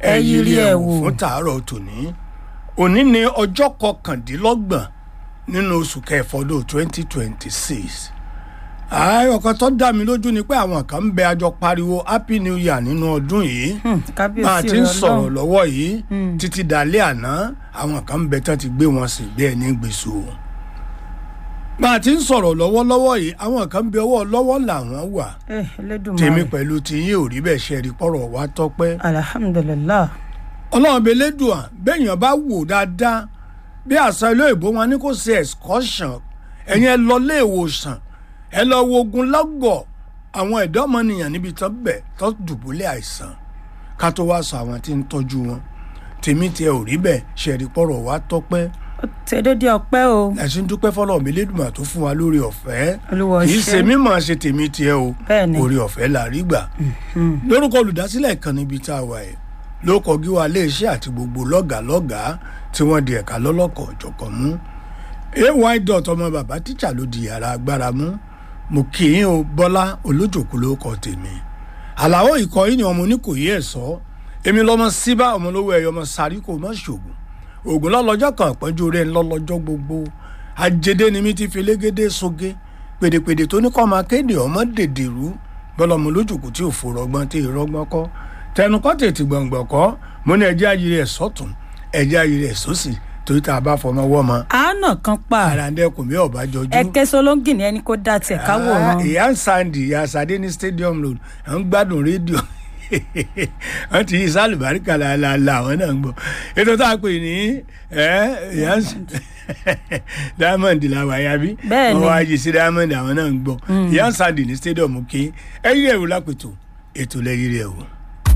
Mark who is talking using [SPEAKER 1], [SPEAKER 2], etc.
[SPEAKER 1] ẹ yiri ẹ̀ wò.
[SPEAKER 2] fún tàárọ̀ tòní òní ni ọjọ́ kọkàndínlọ́gbọ̀n nínú oṣù kẹfọdún twenty twenty six ọkàn tó dá mi lójú ni pé àwọn kan ń bẹ àjọ pariwo happy new year nínú ọdún yìí
[SPEAKER 1] Hmm,
[SPEAKER 2] bá a
[SPEAKER 1] kábíyèsí
[SPEAKER 2] ti ń
[SPEAKER 1] rẹ
[SPEAKER 2] sọ̀rọ̀
[SPEAKER 1] Ọlọ́run.
[SPEAKER 2] lọ́wọ́ yìí títí dalẹ́ àná àwọn kan ń bẹ tán ti gbé wọn sí bí ẹni gbèsò bá a ti ń sọ̀rọ̀ lọ́wọ́lọ́wọ́ yìí àwọn kan ń bẹ ọwọ́ lọ́wọ́ làwọn wà
[SPEAKER 1] Eh, Elédùmarè.
[SPEAKER 2] tèmi pẹ̀lú tiyín ò rí bẹ́ẹ̀ ṣe rí pọ̀rọ̀ wá tọ́pẹ́
[SPEAKER 1] alhamdulilah
[SPEAKER 2] ọlọ́run bẹ lẹ́dùn à bẹ́ẹ̀yàn bá wò dáadáa bí àṣà ilé ìbò wọn ní kò ṣe excursion ẹ̀yin ẹ lọ ilé ìwòsàn ẹ lọ wo ogun lọ́gọ̀ àwọn ẹ̀dọ́ ọmọnìyàn níbi tó bẹ̀ tó dùbúlẹ̀ àìsàn ká tó wá sọ àwọn tí ń tọ́jú wọn tèmi tiẹ̀ ò rí bẹ́ẹ̀ ṣe rí pọ̀rọ̀ wá tọ́pẹ́
[SPEAKER 1] ó ti dédé ọpẹ́ o
[SPEAKER 2] ẹ̀sìn dúpẹ́ fọlọ́run bẹ lẹ́dùn à tó fún wa lórí ọ̀fẹ́
[SPEAKER 1] Olúwa
[SPEAKER 2] kì í
[SPEAKER 1] ṣé.
[SPEAKER 2] ṣe mímọ̀ ṣe tèmi tiẹ̀ o
[SPEAKER 1] Bẹ́ẹ̀ni.
[SPEAKER 2] orí ọ̀fẹ́ là rí gbà lórúkọ olùdásílẹ̀ kan níbi tá a wà ẹ̀ ló kọjú wa iléeṣẹ́ àti gbogbo lọ́gàálọ́gàá tí wọ́n di ẹ̀ka lọ́lọ́kọ̀ ọ̀jọ̀kan mú ay dot ọmọ bàbá tíjà ló di yàrá agbára mú mo kì í o bọ́lá olójòkú ló kọ tèmi àlàó ikọ̀ yìí ni ọmọ oníkòyí ẹ̀ sọ èmi lọ́mọ síbá ọmọ olówó ẹ̀yọ ọmọ sáré kò má ṣògùn ògùn lọ́lọ́jọ́ kan àpọ́njú rẹ̀ ńlọ́lọ́jọ́ gbogbo àjẹdẹ ni mi ti fi légédé soge pèdèpèdè tó ní kọ́ máa kéde ọmọ dèdèrú bọ́lọ́mọ lójúkù tí ò fòrọ̀gbọ́n tí ìrọ́gbọ́n kọ́ tẹnukọ́ tètè gbọ̀ngbọ̀n kọ́ mo ní ẹjẹ́ ayé rẹ̀ sọ́tún ẹjẹ́ ayé rẹ̀ sósì torí tá a bá fọmọ wọ́ ma
[SPEAKER 1] àánà kan pa
[SPEAKER 2] ara ń dẹ́kun mi ọ̀bá jọjú.
[SPEAKER 1] ẹkẹ solóngì ni ẹni kó dá tiẹ̀ káwòrán
[SPEAKER 2] Ah, ìyá ń sàǹdì ìyá sàdé ní stadium road à ń gbádùn rédíò wọ́n ti yí sálùbáríkà làálàá àwọn náà ń gbọ́ ètò tá a pè ní ẹ, ìyá ń s- diamond làwọn àyà bí
[SPEAKER 1] Bẹ́ẹ̀ ni.
[SPEAKER 2] wọ́n wá yí sí diamond àwọn náà ń gbọ́ ìyá ń sàǹdì ní stadium kí ẹ yí ẹ̀rù lápètò ètò lẹ́yìn rẹ̀ o.